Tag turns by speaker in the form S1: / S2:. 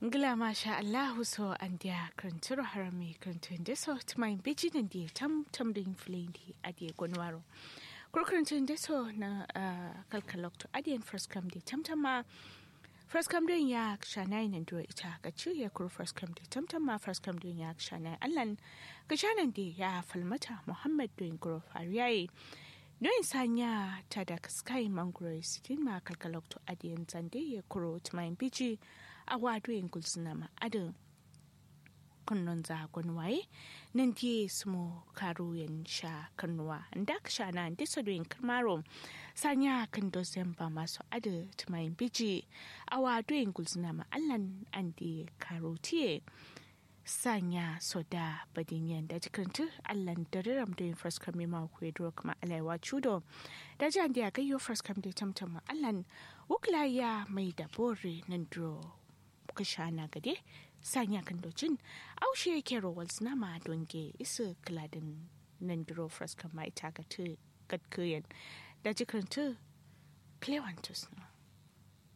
S1: Ngila masha Allahu so an dia kranturo harami krantun de so tmai biji nan dia tam tam din flindi adie gonwaro. Kuro krantun de so na kalkalok to adien first come de tam tam ma first come din ya shanai nan do ita ga ya kuro first come de tam tam ma first come din ya shanai allan ga shanan de ya falmata Muhammad doin kuro fariyayi. Noin sanya ta da sky mangoro sitin ma kalkalok to adiyan zande ya kuro tumayin biji a wado yin gulsuna ma adin kunnon za waye nan diye sumo karo yan sha kannuwa da ka sha na disa doyin karmaro sanya kan dozen ba masu adin tumayin biji a wado yin gulsuna ma allan an diye karo tiye sanya soda badinyan da jikintu allan da riram da yin fraskam ma ku yadro kuma alaiwa chudo da jan da gayyo fraskam da tamtam allan wukla ya mai da bore nan dro kashana gade sanya kan docin aushe yake rowal ma donge isu kladin nan dro fraskam ma ita ga tu gadkuyen da jikintu klewantus na